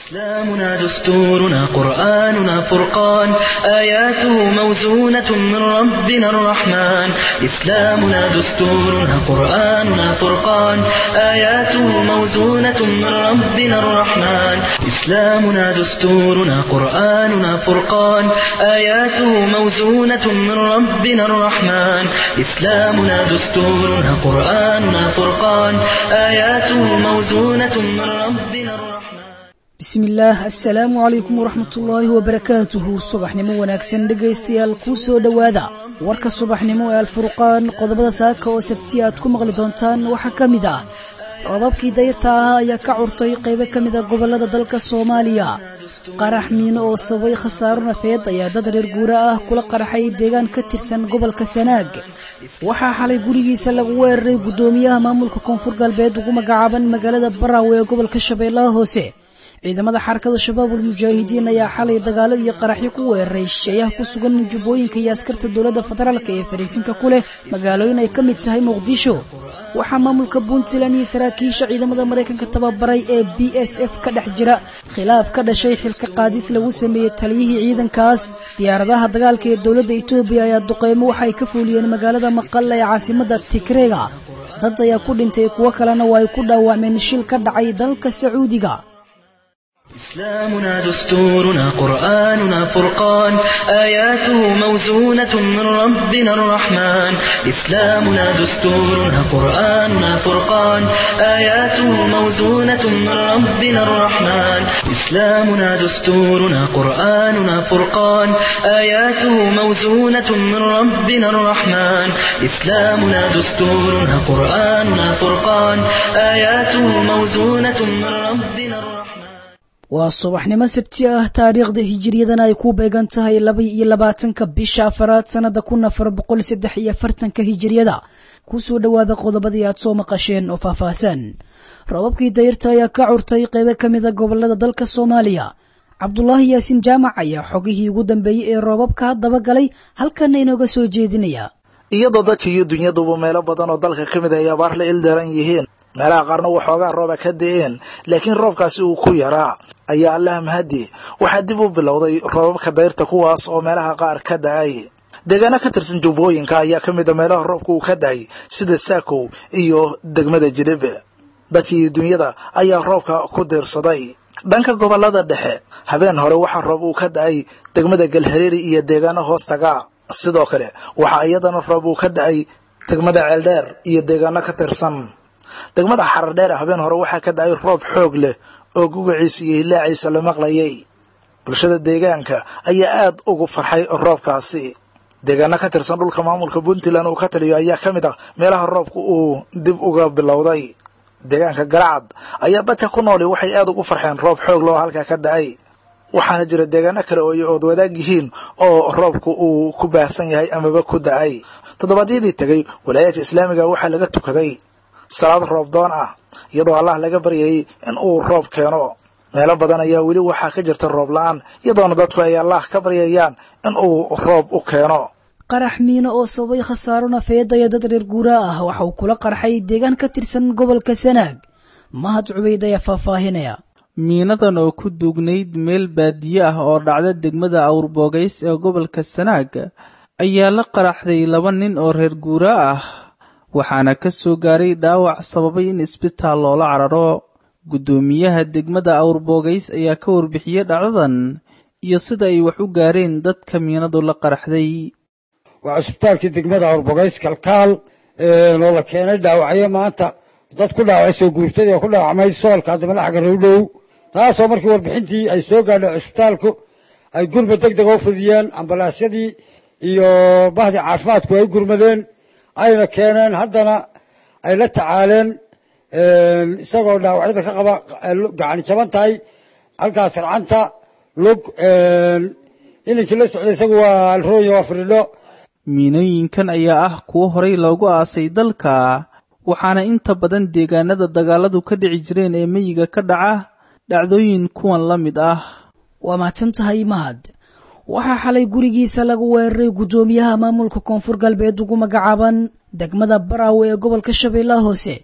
إسلامنا دستورنا قرآننا فرقان آياته موزونة من ربنا الرحمن إسلامنا دستورنا قرآننا فرقان آياته موزونة من ربنا الرحمن إسلامنا دستورنا قرآننا فرقان آياته موزونة من ربنا الرحمن إسلامنا دستورنا قرآننا فرقان آياته موزونة من ربنا الرحمن bismi illaah assalaamu calaykum waraxmatullaahi wabarakaatuhu subaxnimo wanaagsan dhegaystayaal kuu soo dhowaada warka subaxnimo ee alfurqaan qodobada saaka oo sabtiya aad ku maqli doontaan waxaa ka mid ah rababkii dayrta ahaa ayaa ka curtay qaybo ka mid a gobollada dalka soomaaliya qarax miino oo sababay khasaaro nafeed ayaa dad reer guura ah kula qaraxay deegaan ka tirsan gobolka sanaag waxaa xalay gurigiisa lagu weeraray guddoomiyaha maamulka koonfur galbeed ugu magacaaban magaalada baraawe ee gobolka shabeellaha hoose ciidamada xarakada shabaabul mujaahidiin ayaa xalay dagaalo iyo qaraxyo ku weeraray shisheeyaha ku sugan jubbooyinka iyo askarta dowladda federaalk ee fariisinka ku leh magaalooyin ay ka mid tahay muqdisho waxaa maamulka puntland iyo saraakiisha ciidamada maraykanka tababaray ee b s f ka dhex jira khilaaf ka dhashay xilka qaadis lagu sameeyey taliyihii ciidankaas diyaaradaha dagaalka ee dowladda etoobiya ayaa duqeymo waxa ay ka fuuliyeen magaalada maqalla ee caasimada tigreega dad ayaa ku dhintay kuwo kalena waa ay ku dhaawacmeen shil ka dhacay dalka sacuudiga إسلامنا دستورنا قرآننا فرقان آياته موزونة من ربنا الرحمن إسلامنا دستورنا قرآننا فرقان آياته موزونة من ربنا الرحمن إسلامنا دستورنا قرآننا فرقان آياته موزونة من ربنا الرحمن إسلامنا دستورنا قرآننا فرقان آياته موزونة من ربنا الرحمن waa subaxnimo sabti ah taariikhda hijiriyadana ay ku beegan tahay laba iyo labaatanka bisha afaraad sannada kun afar boqol saddex iyo afartanka hijiriyada kusoo dhowaada qodobadii aad soo maqasheen oo faahfaahsan rababkii dayrta ayaa ka curtay qaybo ka mida gobolada dalka soomaaliya cabdulaahi yaasiin jaamac ayaa xogihii ugu dambeeyey ee roobabka dabagalay halkana inooga soo jeedinaya iyadoo dadka iyo dunyaduba meelo badan oo dalka ka mid ay abaar la ildaran yihiin meelaha qaarna waxoogaa rooba ka da-een laakiin roobkaasi uu ku yaraa ayaa allaha mahadi waxaa dib u bilowday roobabka dayrta kuwaas oo meelaha qaar ka da-ay deegaano ka tirsan jubbooyinka ayaa ka mid a meelaha roobka uu ka da-ay sida saakow iyo degmada jilibe dadkii iyo dunyada ayaa roobka ku diirsaday dhanka gobolada dhexe habeen hore waxaa roob uu ka da-ay degmada galhareeri iyo deegaano hoostaga sidoo kale waxaa iyadana roob uu ka da-ay degmada ceeldheer iyo deegaano ka tirsan degmada xaradheer habeen hore waxaa ka da-ay roob xoog leh oo gugaciisa iyo hilaaciisa la maqlayay bulshada deegaanka ayaa aad ugu farxay roobkaasi deegaano ka tirsan dhulka maamulka puntland uu ka taliyo ayaa ka mid ah meelaha roobka uu dib uga bilowday deegaanka garacad ayaa dadka ku nooli waxay aad ugu farxeen roob xoog loo halkaa ka da-ay waxaana jira deegaano kale oo ood wadaag yihiin oo roobku uu ku baahsan yahay amaba ku da-ay toddobaadyadii tegay walaayaadka islaamiga waxaa laga tukaday salaad roob doon ah iyadoo allah laga baryayay in uu roob keeno meelo badan ayaa weli waxaa ka jirta roob la-aan iyadoona dadku ay allah ka baryayaan in uu roob u keeno qarax miino oo sababay khasaaro nafeed ayaa dad reer guura ah waxa uu kula qarxay deegaan ka tirsan gobolka sanaag mahad cubayd ayaa faahfaahinaya miinadan oo ku duugnayd meel baadiye ah oo dhacda degmada awrboogays ee gobolka sanaag ayaa la qaraxday laba nin oo reer guura ah waxaana ka soo gaaray dhaawac sababay in isbitaal loola cararo guddoomiyaha degmada awrboogays ayaa ka warbixiyey dhacdadan iyo sida ay wax u gaareen dadka miinadu la qaraxday waa cusbitaalkii degmada awrbogays kalkaal oo la keenay dhaawacyo maanta dad ku dhaawacay soo guurtadii oo ku dhaawacmay soolka haddamada xagga rowdhow taasoo markii warbixintii ay soo gaadhay cusbitaalku ay gurmad deg dega u fidiyeen ambalaasyadii iyo bahdii caafimaadku ay gurmadeen ayna keeneen haddana ay la tacaaleen isagoo dhaawacyada ka qaba gacani jaban tahay halkaas racanta lug ininkii la socday isagu waa alrooya waa firidho miinooyinkan ayaa ah kuwo horay loogu aasay dalka waxaana inta badan deegaanada dagaaladu ka dhici jireen ee meyiga ka dhaca dhacdooyin kuwan la mid ah waa mahadsan tahay mahad waxaa xalay gurigiisa lagu weeraray guddoomiyaha maamulka koonfur galbeed ugu magacaaban degmada baraawe ee gobolka shabeellaha hoose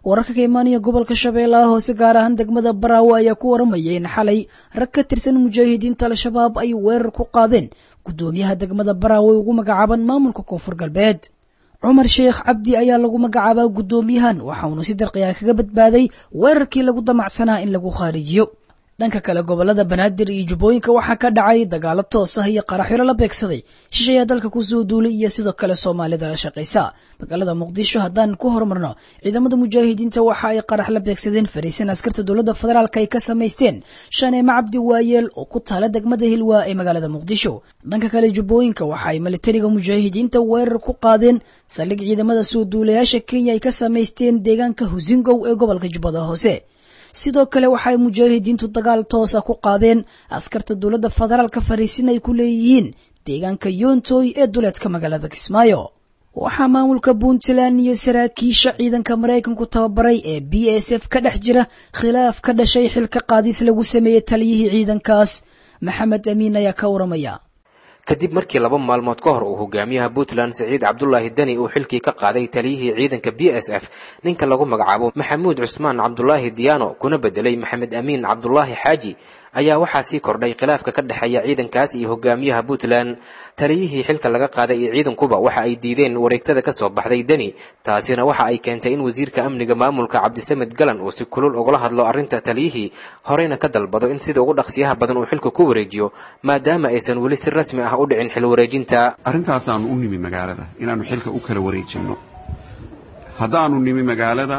wararka ka imaanaya gobolka shabeellaha hoose gaar ahaan degmada baraawe ayaa ku waramaya in xalay rag ka tirsan mujaahidiinta al-shabaab ay weerar ku qaadeen guddoomiyaha degmada baraawe ugu magacaaban maamulka koonfur galbeed cumar sheekh cabdi ayaa lagu magacaabaa guddoomiyahan waxaunu si darqiya kaga badbaaday weerarkii lagu damacsanaa in lagu khaarijiyo dhanka kale gobolada banaadir iyo jubbooyinka waxaa ka dhacay dagaalo toos ah iyo qaraxyaro la beegsaday shishayaa dalka kusoo duulay iyo sidoo kale soomaalida la shaqaysa magaalada muqdisho haddaan ku horumarno ciidamada mujaahidiinta waxa ay qarax la beegsadeen fariisan askarta dowladda federaalk ay ka samaysteen shaneemo cabdi waayeel oo ku taala degmada hilwaa ee magaalada muqdisho dhanka kale jubbooyinka waxa ay militariga mujaahidiinta weerar ku qaadeen saldhig ciidamada soo duulayaasha kenya ay ka samaysteen deegaanka husingow ee gobolka jubbada hoose sidoo kale waxaay mujaahidiintu dagaal toosa ku qaadeen askarta dowladda federaalka fariisin ay ku leeyihiin deegaanka yoontoy ee duleedka magaalada kismaayo waxaa maamulka puntland iyo saraakiisha ciidanka maraykanku tababaray ee b s f ka dhex jira khilaaf ka dhashay xilka qaadis lagu sameeyey taliyihii ciidankaas maxamed amiin ayaa ka waramaya kadib markii laba maalmood ka hor uu hogaamiyaha puntland siciid cabdulaahi deni uu xilkii ka qaaday taliyihii ciidanka b s f ninka lagu magacaabo maxamuud cusmaan cabdulaahi diyaano kuna bedelay maxamed amiin cabdulaahi xaaji ayaa waxaa sii kordhay khilaafka ka dhexeeya ciidankaas iyo hogaamiyaha puntland taliyihii xilka laga qaaday iyo ciidankuba waxa ay diideen wareegtada ka soo baxday deni taasina waxa ay keentay in wasiirka amniga maamulka cabdisamed galan uu si kulul ugala hadlo arrinta taliyihii horeyna ka dalbado in sida ugu dhaqsiyaha badan uu xilka ku wareejiyo maadaama aysan weli si rasmi ah u dhicin xil wareejinta arrintaasaan u nimi magaalada inaannu xilka u kala wareejinno haddaannu nimi magaalada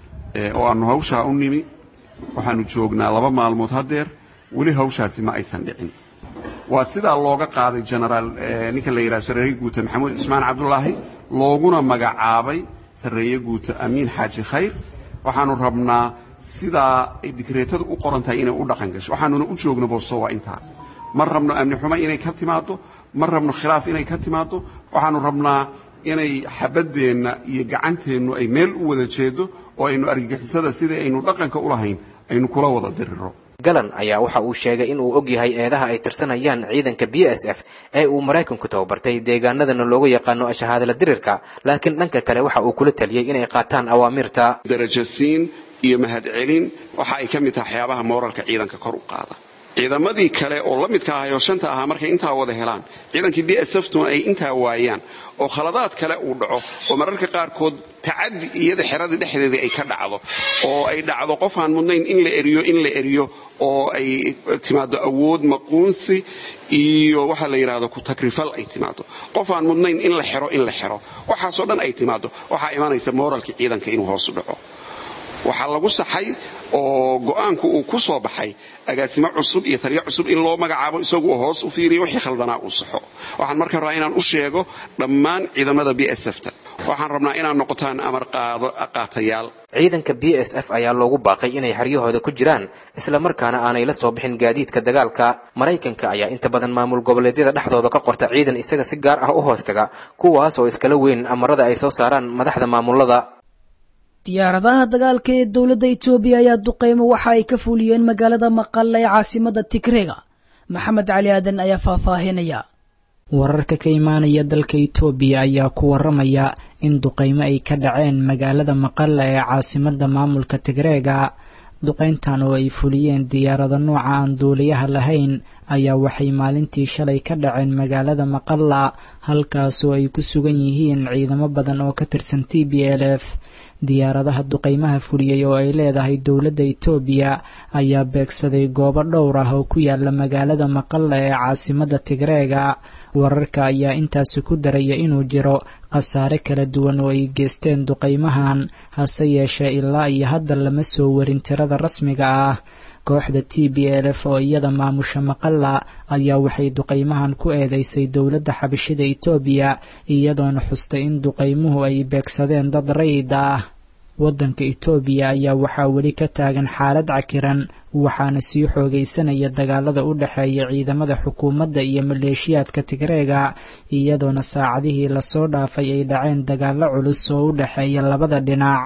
oo aannu hawshaa u nimi waxaannu joognaa laba maalmood haddeer weli hawshaasi ma aysan dhicin waa sidaa looga qaaday genaraal ninka la yidhaha sarreeye guuta maxamuud cismaan cabdulaahi looguna magacaabay sarreeye guuta amiin xaaji khayr waxaannu rabnaa sidaa ay digreetadu u qoran tahay inay u dhaqan gasho waxaanuna u joogno booso waa intaa ma rabno amni xumo inay ka timaaddo ma rabno khilaaf inay ka timaaddo waxaannu rabnaa inay xabaddeenna iyo gacanteennu ay meel u wada jeedo oo aynu argagixisada sidai aynu dhaqanka u lahayn aynu kula wada diriro galan ayaa waxa uu sheegay in uu og yahay eedaha ay tirsanayaan ciidanka b s f ee uu maraykanku tababartay deegaanadana loogu yaqaano shahaadala dirirka laakiin dhanka kale waxa uu kula taliyey inay qaataan awaamirta darajasiin iyo mahadcelin waxa ay ka mid tahay waxyaabaha mooralka ciidanka kor u qaada ciidamadii kale oo la midka ahay oo shanta ahaa markay intaa wada helaan ciidankii b s f tuna ay intaa waayaan oo khaladaad kale uu dhaco oo mararka qaarkood tacaddi iyada xeradii dhexdeedii ay ka dhacdo oo ay dhacdo qof aan mudnayn in la eriyo in la eriyo oo ay timaado awood maquunsi iyo waxaa la yidhahdo ku takrifal ay timaado qof aan mudnayn in la xero in la xero waxaasoo dhan ay timaado waxaa imanaysa mooralkii ciidanka inuu hoos u dhaco waxaa lagu saxay oo go'aanku uu ku soo baxay agaasimo cusub iyo taliyo cusub in loo magacaabo isagu uu hoos u fiiriyo wixii khaldanaa uu saxo waxaan marka rabaa inaan u sheego dhammaan ciidamada b s f ta waxaan rabnaa inaad noqotaan amar qaatayaal ciidanka b s f ayaa loogu baaqay inay xeryahooda ku jiraan isla markaana aanay la soo bixin gaadiidka dagaalka maraykanka ayaa inta badan maamul goboleedyada dhexdooda ka qorta ciidan isaga si gaar ah u hoostaga kuwaas oo iskala weyn amarada ay soo saaraan madaxda maamulada diyaaradaha dagaalka ee dowladda etoobiya ayaa duqeymo waxa ay ka fuliyeen magaalada maqalla ee caasimada tigreega maxamed cali aadan ayaa faahfaahinaya wararka ka imaanaya dalka itoobiya ayaa ku waramaya in duqeymo ay ka dhaceen magaalada maqalla ee caasimada maamulka tigreega duqeyntan oo ay fuliyeen diyaarado nooca aan duuliyaha lahayn ayaa waxay maalintii shalay ka dhaceen magaalada maqalla halkaasoo ay ku sugan yihiin ciidamo badan oo ka tirsan t b l f diyaaradaha duqeymaha fuliyey oo ay leedahay dowladda itoobiya ayaa beegsaday goobo dhowr ah oo ku yaala magaalada maqalla ee caasimada tigreega wararka ayaa intaasi ku daraya inuu jiro khasaare kala duwan oo ay geysteen duqeymahan hase yeeshee ilaa iyo hadda lama soo warin tirada rasmiga ah kooxda t b l f oo iyada maamusha maqalla ayaa waxay duqeymahan ku eedeysay dowladda xabashida itoobiya iyadoona xustay in duqeymuhu ay beegsadeen dad rayid ah waddanka itoobiya ayaa waxaa weli ka taagan xaalad cakiran waxaana sii xoogaysanaya dagaalada u dhexeeya ciidamada xukuumadda iyo maleeshiyaadka tigreega iyadoona saacadihii lasoo dhaafay ay dhaceen dagaallo culus oo u dhexeeya labada dhinac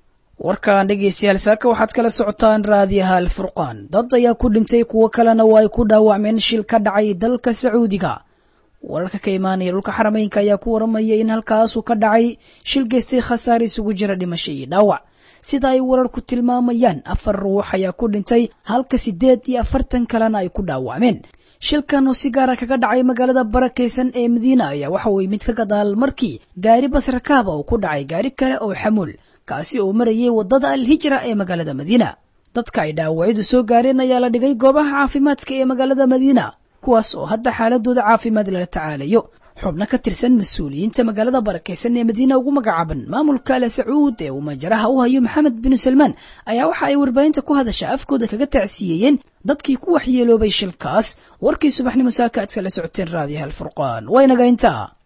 warkan dhegeystayaal saaka waxaad kala socotaan raadiyaha alfurqaan dad ayaa ku dhintay kuwo kalena waa ay ku dhaawacmeen shil ka dhacay dalka sacuudiga wararka ka imaanaya dhulka xarameynka ayaa ku waramaya in halkaasuu ka dhacay shil geystay khasaare isugu jira dhimasho iyo dhaawac sida ay wararku tilmaamayaan afar ruux ayaa ku dhintay halka siddeed iyo afartan kalena ay ku dhaawacmeen shilkan oo si gaara kaga dhacay magaalada barakaysan ee madiina ayaa waxa uu yimid ka gadaal markii gaari basrakaaba uu ku dhacay gaari kale oo xamuul kaasi oo marayay waddada alhijra ee magaalada madiina dadka ay dhaawacyadu soo gaareen ayaa la dhigay goobaha caafimaadka ee magaalada madiina kuwaas oo hadda xaaladooda caafimaad lala tacaalayo xubno ka tirsan mas-uuliyiinta magaalada barakaysan ee madiina ugu magacaaban maamulka ale sacuud ee uu majaraha u hayo maxamed binu salmaan ayaa waxa ay warbaahinta ku hadasha afkooda kaga tacsiyeeyeen dadkii ku waxyeeloobay shilkaas warkii subaxnimo saaka aad kala socoteen raadiyaha alfurqaan waynaga intaa